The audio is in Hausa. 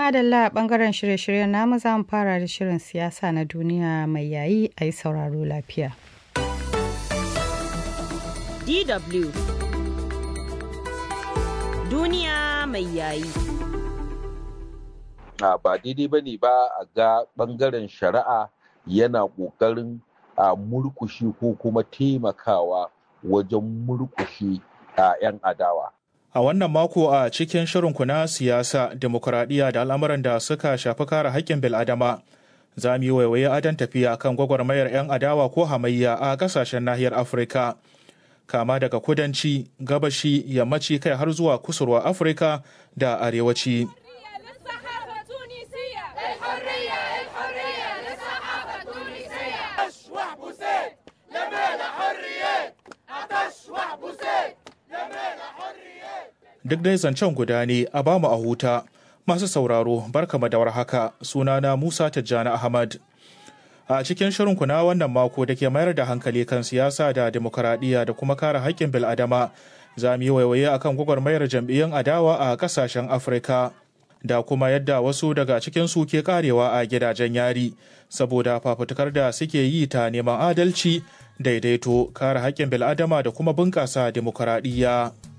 Madalla a ɓangaren shirye-shiryen namu za mu fara da shirin siyasa na duniya mai yayi a yi sauraro lafiya. DW Duniya mai yayi. Ba daidai ba ne ba a ga ɓangaren shari'a yana ƙoƙarin a murkushe ko kuma taimakawa wajen murkushe a 'yan adawa. A wannan mako a cikin shirinku na siyasa, demokuraɗiyya da al'amuran da suka shafi kare haƙƙin bil'adama, za mu yi waiwaye adon tafiya kan gwagwarmayar 'yan adawa ko hamayya a ƙasashen nahiyar Afirka. Kama daga kudanci, gabashi, yammaci kai har zuwa kusurwa Afirka da arewaci. duk dai zancen guda ne a bamu a huta masu sauraro barkama da warhaka sunana musa tijjani ahmad a cikin shirinku na wannan mako da ke mayar da hankali kan siyasa da demokaradiyya da kuma kare haƙƙin bil'adama za mu yi waiwaye akan gwagwarmayar jam'iyyun adawa a ƙasashen afirka da kuma yadda wasu daga cikin su ke karewa a gidajen yari saboda fafutukar da suke yi ta neman adalci daidaito kare haƙƙin bil'adama da kuma bunƙasa demokaradiyya.